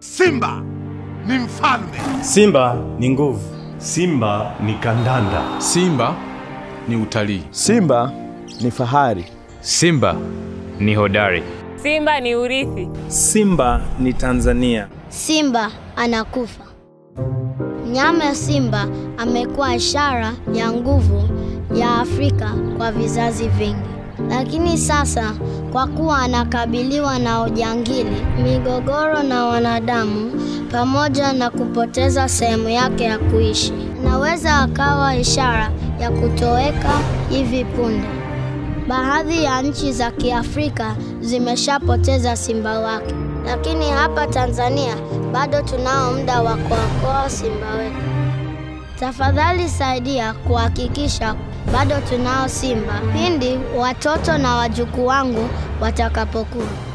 Simba ni mfalme. Simba ni nguvu. Simba ni kandanda. Simba ni utalii. Simba ni fahari. Simba ni hodari. Simba ni urithi. Simba ni Tanzania. Simba anakufa. Nyama ya simba amekuwa ishara ya nguvu ya Afrika kwa vizazi vingi, lakini sasa kwa kuwa anakabiliwa na ujangili, migogoro na wanadamu, pamoja na kupoteza sehemu yake ya kuishi, anaweza akawa ishara ya kutoweka hivi punde. Baadhi ya nchi za Kiafrika zimeshapoteza simba wake, lakini hapa Tanzania bado tunao muda wa kuokoa simba wetu. Tafadhali saidia kuhakikisha bado tunao simba pindi watoto na wajukuu wangu watakapokuwa.